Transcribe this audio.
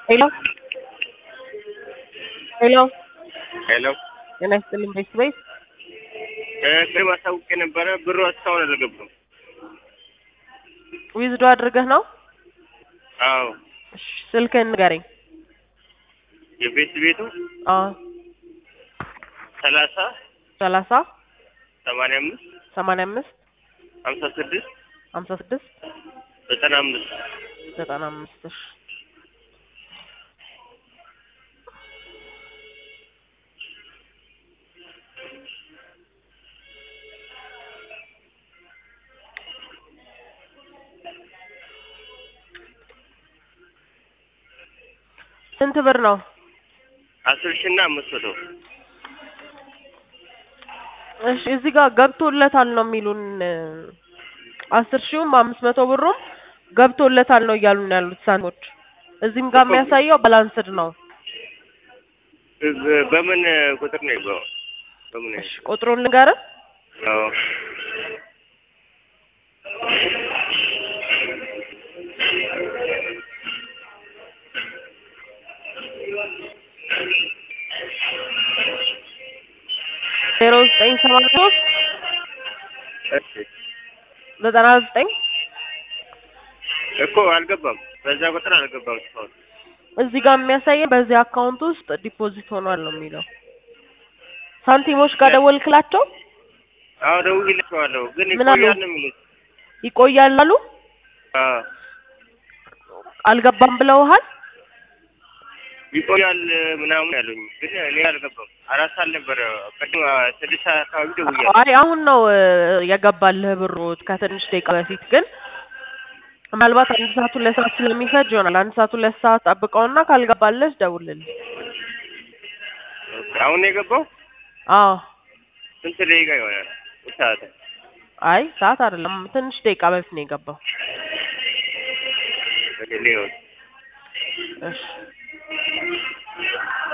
ሄሎ ሄሎ ሄሎ ጤና ይስጥልኝ ቤተሰቤት ቅድም አሳውቄ ነበረ። ብሩ እስካሁን አልገባም። ዊዝዶ አድርገህ ነው? አዎ እሺ ስልክህን ንገረኝ። የቤት ቤቱ አዎ ሰላሳ ሰላሳ ሰማንያ አምስት ሰማንያ አምስት ሀምሳ ስድስት ሀምሳ ስድስት ዘጠና አምስት ዘጠና አምስት እሺ ስንት ብር ነው? አስር ሺህ እና አምስት መቶ እሺ እዚህ ጋር ገብቶለታል ነው የሚሉን። አስር ሺውም አምስት መቶ ብሩም ገብቶለታል ነው እያሉን ያሉት ሳንቲሞች። እዚህም ጋር የሚያሳየው ባላንስድ ነው። በ- በምን ቁጥር ነው የገባው? በምን እሺ ቁጥሩን ልንገርህ። አዎ ዜሮ ዘጠኝ ሰማንያ ሶስት እሺ ዘጠና ዘጠኝ እኮ አልገባም። በዛ ቁጥር አልገባም እስካሁን። እዚህ ጋር የሚያሳየን በዚህ አካውንት ውስጥ ዲፖዚት ሆኗል ነው የሚለው። ሳንቲሞች ጋር ደወልክላቸው አዎ ደውዬላቸዋለሁ፣ ግን ምን አሉ? ይቆያል ነው የሚሉት። ይቆያል አሉ። አዎ አልገባም ብለውሃል? ይቆያል ምናምን ያሉኝ፣ ግን እኔ አልገባም። አራት ሰዓት ነበረ ቅድም ስድስት ሰዓት አካባቢ ደውያለሁ። አይ አሁን ነው እ፣ የገባልህ ብሩ ከትንሽ ደቂቃ በፊት ግን ምናልባት አንድ ሰዓት ሁለት ሰዓት ስለሚፈጅ ይሆናል። አንድ ሰዓት ሁለት ሰዓት ጠብቀውና ካልገባልህ ደውልልኝ። ኦኬ፣ አሁን ነው የገባው? አዎ ስንት ደቂቃ ይሆናል? ሰዓት አይ ሰዓት አይደለም ትንሽ ደቂቃ በፊት ነው የገባው። ሊሆን እሺ